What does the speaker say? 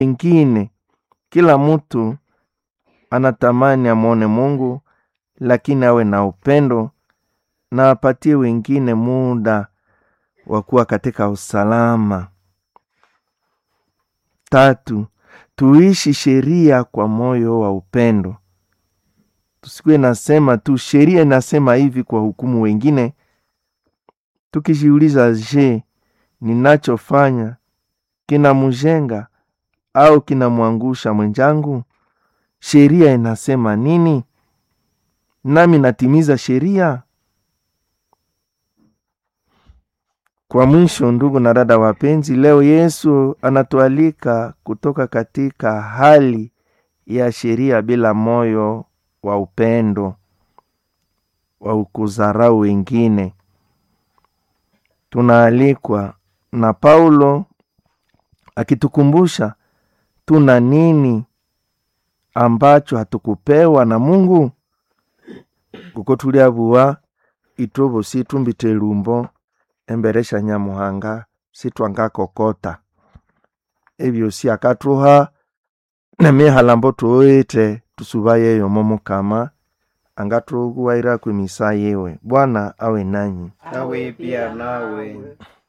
wengine. Kila mtu anatamani amwone Mungu, lakini awe na upendo na apatie wengine muda wa kuwa katika usalama. Tatu, tuishi sheria kwa moyo wa upendo. Tusikuwe nasema tu sheria inasema hivi kwa hukumu wengine, tukijiuliza, je, ninachofanya kinamjenga au kinamwangusha mwenzangu? Sheria inasema nini? Nami natimiza sheria? Kwa mwisho, ndugu na dada wapenzi, leo Yesu anatualika kutoka katika hali ya sheria bila moyo wa upendo wa kudharau wengine. Tunaalikwa na Paulo akitukumbusha tuna nini ambacho hatukupewa na Mungu kuko tuliabuwa itobo situmbite lumbo emberesha nyamuhanga sitwangakokota ebyosi akatuha nemihalambo tuoite tusuba yeyo momukama angatuguwaira kwemisa yewe bwana awe nanyi Awe pia nawe.